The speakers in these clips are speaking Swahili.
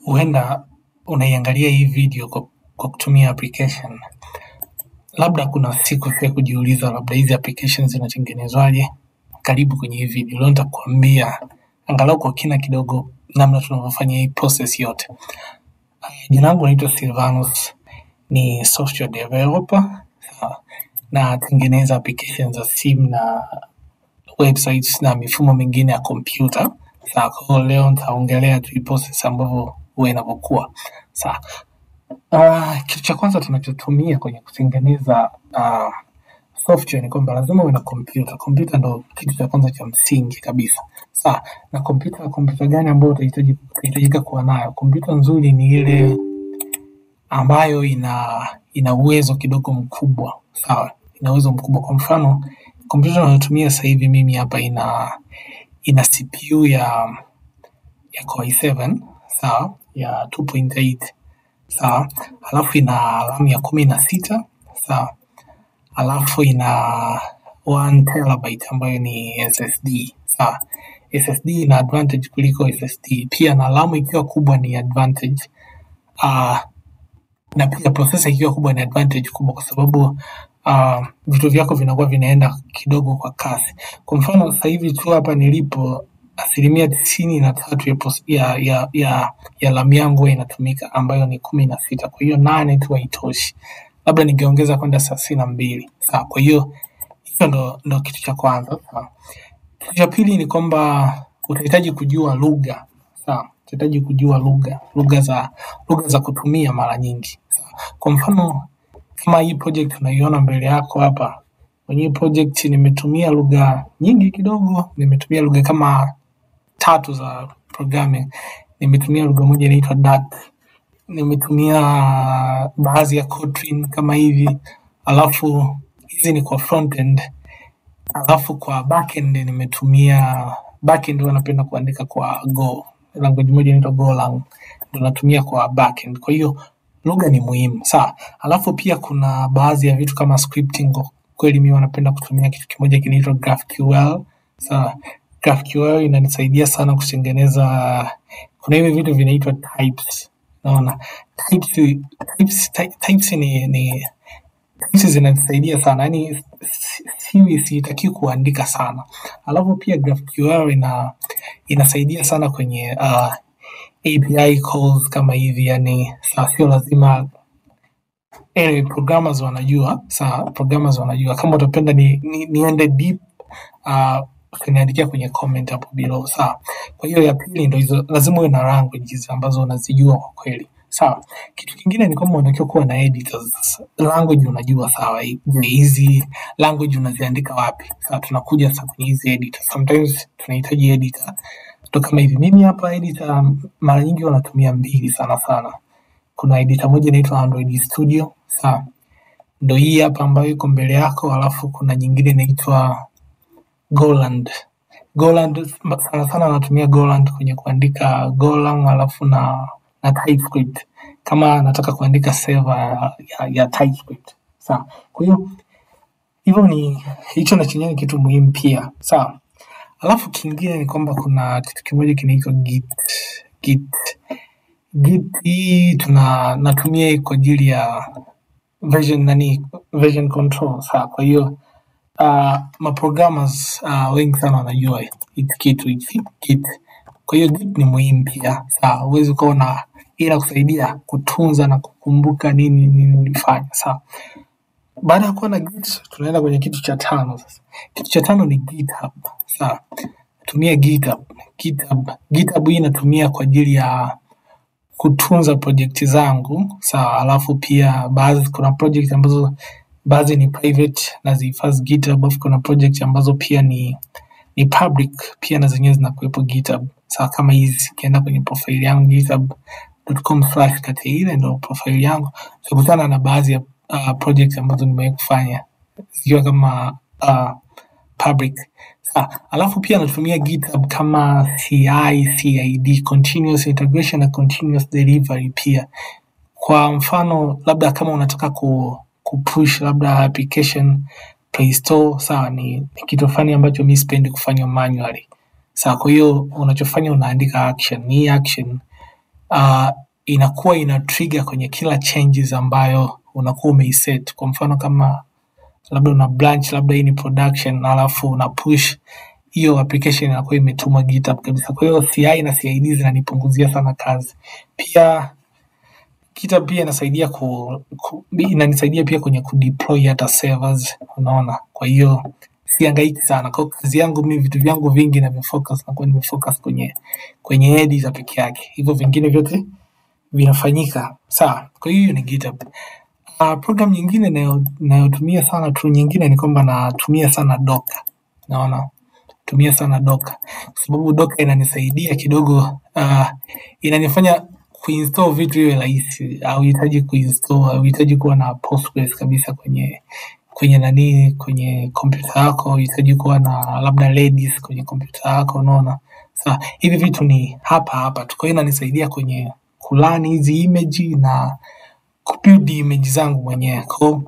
huenda unaiangalia hii video kwa, kwa kutumia application, labda kuna siku pia kujiuliza labda hizi applications zinatengenezwaje. Karibu kwenye hii video, leo nitakuambia angalau kwa kina kidogo namna tunavyofanya hii process yote. Jina langu naitwa Silvanus, ni software developer sawa, natengeneza applications za simu na websites na mifumo mingine ya kompyuta. Sawa, kwa hiyo leo nitaongelea tu hii process ambavyo huwa inavyokuwa. Sawa. Uh, kitu cha kwanza tunachotumia kwenye kutengeneza uh, software ni kwamba lazima uwe na kompyuta. Kompyuta ndo kitu cha kwanza cha msingi kabisa. Sawa. Na kompyuta kompyuta gani ambayo utahitaji utahitajika kuwa nayo? Kompyuta nzuri ni ile ambayo ina ina uwezo kidogo mkubwa. Sawa. Ina uwezo mkubwa. Kwa mfano, kompyuta nayotumia sasa hivi mimi hapa ina ina CPU ya ya Core i7 sawa, ya 2.8 sawa, alafu ina RAM ya kumi na sita sawa, alafu ina 1 terabyte ambayo ni SSD sawa. SSD ina advantage kuliko SSD pia, na RAM ikiwa kubwa ni advantage uh, na pia processor ikiwa kubwa ni advantage kubwa kwa sababu uh, vitu vyako vinakuwa vinaenda kidogo kwa kasi. Kwa mfano sasa hivi tu hapa nilipo asilimia tisini na tatu ya, pros- ya, ya, ya, ya RAM yangu huwa inatumika ambayo ni kumi na sita. Kwa hiyo nane tu haitoshi, labda ningeongeza kwenda thelathini na mbili. Sawa, kwa hiyo hicho ndo, ndo kitu cha kwanza. Sawa. Kitu cha pili ni kwamba utahitaji kujua lugha. Sawa, utahitaji kujua lugha, lugha za lugha za kutumia mara nyingi. Sawa. Kwa mfano kama hii project unaiona mbele yako hapa, kwenye hii project nimetumia lugha nyingi kidogo, nimetumia lugha kama tatu za programming. Nimetumia lugha moja inaitwa Dart, nimetumia baadhi ya Kotlin kama hivi, alafu hizi ni kwa frontend, alafu kwa backend nimetumia backend, huwa napenda kuandika kwa Go, language moja inaitwa Golang, ndo natumia kwa backend. Kwa hiyo lugha ni muhimu sawa. Alafu pia kuna baadhi ya vitu kama scripting, kwa kweli mimi wanapenda kutumia kitu kimoja kinaitwa GraphQL sawa. GraphQL inanisaidia sana kutengeneza, kuna hivi vitu vinaitwa types, naona types, types, ty- types ni, ni types zinanisaidia sana yani siwi sitaki kuandika sana alafu pia GraphQL ina inasaidia sana kwenye uh, API calls kama hivi yani sa- sio lazima anyway, programmers wanajua sawa programmers wanajua kama utapenda ni, ni, niende deep uh, ukaniandikia kwenye comment hapo below sawa kwa hiyo ya pili ndo hizo lazima uwe na languages ambazo unazijua kwa kweli sawa kitu kingine ni kwamba unatakiwa kuwa na editors language unajua sawa hii- je hizi language unaziandika wapi sawa tunakuja sasa kwenye hizi editors sometimes tunahitaji editor ndo kama hivi mimi hapa editor mara nyingi wanatumia mbili sana sana kuna editor moja inaitwa Android Studio sawa ndo hii hapa ambayo iko mbele yako alafu kuna nyingine inaitwa Goland. Goland sana sana natumia Goland kwenye kuandika Golang alafu na na TypeScript kama nataka kuandika server ya, ya, ya TypeScript. Sawa. Kwa hiyo hivyo ni hicho na chenyewe ni kitu muhimu pia. Sawa. Alafu kingine ni kwamba kuna kitu kimoja kinaitwa Git. Git. Git hii tuna natumia hii kwa ajili ya version nani version control. Sawa. Kwa hiyo uh, maprogrammers uh, wengi sana wanajua hiki kitu hiki Git. Kwa hiyo Git ni muhimu pia, sawa. Huwezi ukawa na inakusaidia kutunza na kukumbuka nini nini ulifanya, sawa. Baada ya kuwa na Git, tunaenda kwenye kitu cha tano sasa. Kitu cha tano ni GitHub, sawa. Tumia GitHub. GitHub, GitHub hii inatumia kwa ajili ya kutunza projekti zangu sawa. Alafu pia baadhi, kuna project ambazo baadhi ni private nazihifadhi GitHub, alafu kuna project ambazo pia ni ni public pia na zenyewe zinakuwepo GitHub. Sawa, kama hizi ukienda kwenye profile yangu github.com slash kati ile ndo profile yangu, utakutana na baadhi ya uh, project ambazo nimewahi kufanya zikiwa kama uh, public. Sawa, alafu pia natumia GitHub kama CI, CID, continuous integration na continuous delivery pia. Kwa mfano labda kama unataka ku, kupush labda application Play Store, sawa, ni, ni kitu fulani ambacho mi sipendi kufanya manually. Sawa, kwa hiyo unachofanya unaandika action. Hii action uh, inakuwa ina trigger kwenye kila changes ambayo unakuwa umeiset. Kwa mfano kama labda una branch labda hii ni production alafu una push hiyo application inakuwa imetumwa GitHub kabisa. Kwa hiyo CI na CID zinanipunguzia sana kazi. Pia GitHub pia inasaidia ku, ku, inanisaidia pia kwenye kudeploy hata servers, unaona. Kwa hiyo sihangaiki sana. Kwa hiyo kazi yangu mimi vitu vyangu vingi navifocus nakuwa nimefocus kwenye kwenye editor peke yake. Hivyo vingine vyote vinafanyika sawa. Kwa hiyo hiyo ni GitHub. Uh, program nyingine nayo- nayotumia sana tu nyingine ni kwamba natumia sana Docker. Naona tumia sana Docker kwa sababu Docker inanisaidia kidogo, uh, inanifanya kuinstall vitu iwe rahisi. Hauhitaji kuinstall, hauhitaji kuwa na Postgres kabisa kwenye kwenye nani, kwenye kompyuta yako, hauhitaji kuwa na labda Redis kwenye kompyuta yako, unaona. Sasa hivi vitu ni hapa hapa tu, kwa hiyo inanisaidia kwenye kulani hizi image na kubuild image zangu mwenyewe. Kwa hiyo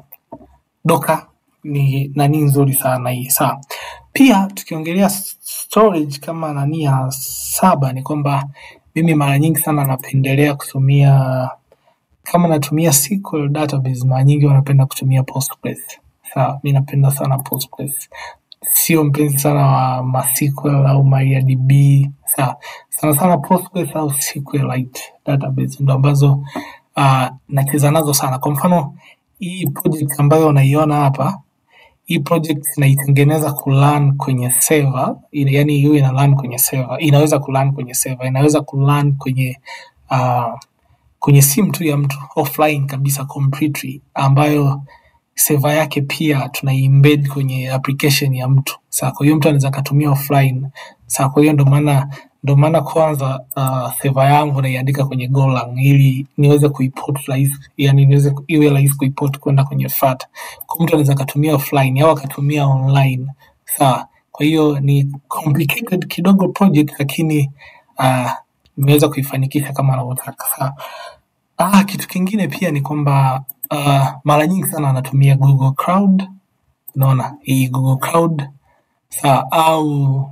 Docker ni nani nzuri sana hii. Sawa. Pia tukiongelea s- storage kama nani ya saba ni kwamba mimi mara nyingi sana napendelea kutumia kama natumia SQL database mara nyingi wanapenda kutumia Postgres. Sawa, mi napenda sana Postgres. Sio mpenzi sana wa MySQL au MariaDB. Sawa, sana sana Postgres au SQLite database ndo ambazo uh, nacheza nazo sana. Kwa mfano hii project ambayo unaiona hapa hii project naitengeneza kulan kwenye server, ina- yani hiyo ina run kwenye server, inaweza kulan kwenye server, inaweza kulan kwenye uh, kwenye simu tu ya mtu offline kabisa completely, ambayo server yake pia tuna embed kwenye application ya mtu. Sasa kwa hiyo mtu anaweza akatumia offline. Sasa kwa hiyo ndo maana ndo maana kwanza uh, server yangu naiandika kwenye Golang ili niweze kuiport rahisi, yani niweze ku- iwe rahisi kuiport kwenda kwenye FAT. Kwa mtu anaweza akatumia offline au akatumia online. Sawa. Kwa hiyo ni complicated kidogo project lakini uh, nimeweza kuifanikisha kama anavyotaka. Sawa. Ah, kitu kingine pia ni kwamba uh, mara nyingi sana anatumia Google Cloud, unaona hii Google Cloud sawa, au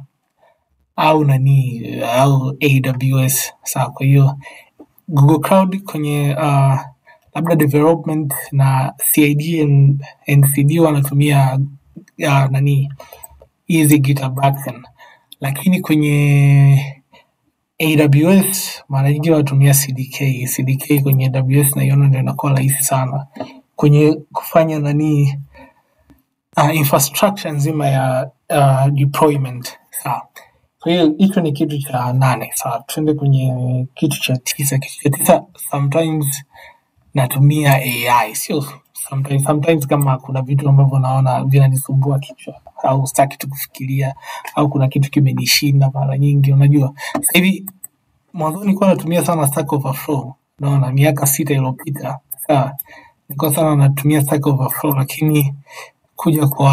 au nani au AWS sawa. Kwa hiyo Google Cloud kwenye uh, labda development na CID and, and CD wanatumia uh, nani hizi GitHub Action, lakini kwenye AWS mara nyingi wanatumia CDK. CDK kwenye AWS naiona ndio inakuwa rahisi sana kwenye kufanya nani uh, infrastructure nzima ya uh, deployment. Sawa. Kwa hiyo hicho ni kitu cha nane. Sawa, tuende kwenye kitu cha tisa. Kitu cha tisa sometimes natumia AI, sio sometimes, sometimes kama kuna vitu ambavyo naona vinanisumbua kichwa au sitaki tu kufikiria au kuna kitu kimenishinda mara nyingi, unajua sasa hivi mwanzoni nilikuwa natumia sana Stack Overflow, naona miaka sita iliyopita, sawa, nilikuwa sana natumia Stack Overflow, lakini kuja kwa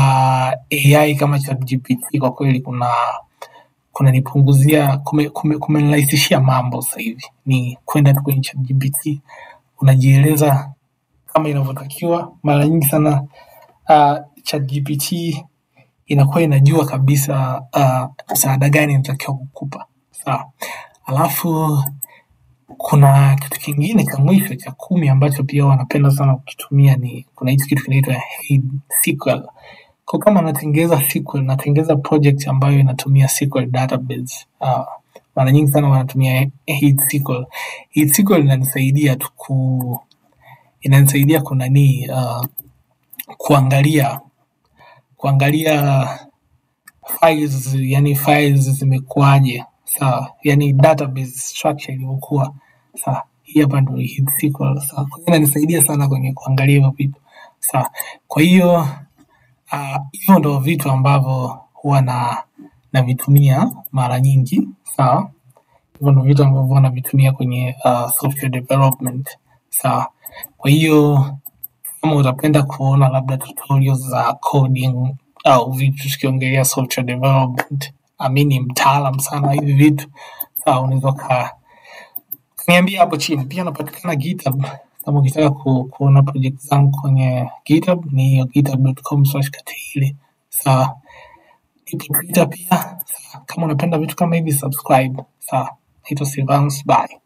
AI kama ChatGPT kwa kweli kuna kunanipunguzia kume, kume, kumenirahisishia mambo sasa hivi, ni kwenda tu kwenye ChatGPT unajieleza kama inavyotakiwa. Mara nyingi sana uh, ChatGPT inakuwa inajua kabisa uh, msaada gani inatakiwa kukupa, sawa. Alafu kuna kitu kingine cha mwisho cha kumi ambacho pia wanapenda sana kukitumia ni kuna hichi kitu kinaitwa Hey SQL. Kwa kama natengeza SQL, natengeza project ambayo inatumia SQL database. Uh, mara nyingi sana wanatumia Hey SQL. Hey SQL inanisaidia tu ku inanisaidia kunani uh, kuangalia kuangalia files, yani files zimekuwaje, sawa, yani database structure ilivyokuwa, sawa. Hii hapa ndio hii SQL, sawa. Kwa hiyo inanisaidia sana kwenye kuangalia hivyo vitu, sawa. Kwa hiyo ah, hivyo ndo vitu ambavyo huwa na navitumia mara nyingi, sawa. Hivyo ndo vitu ambavyo huwa navitumia kwenye uh, software development, sawa. Kwa hiyo kama utapenda kuona labda tutorials za coding au vitu tukiongelea software development, ami ni mtaalam sana hivi vitu sawa, unaweza uka- ukaniambia hapo chini. Pia napatikana GitHub kama ukitaka ku, kuona project zangu kwenye GitHub ni hiyo github.com slash katili sawa. Ipo Twitter pia sawa. Kama unapenda vitu kama hivi subscribe sawa. Naitwa Silvanus, bye.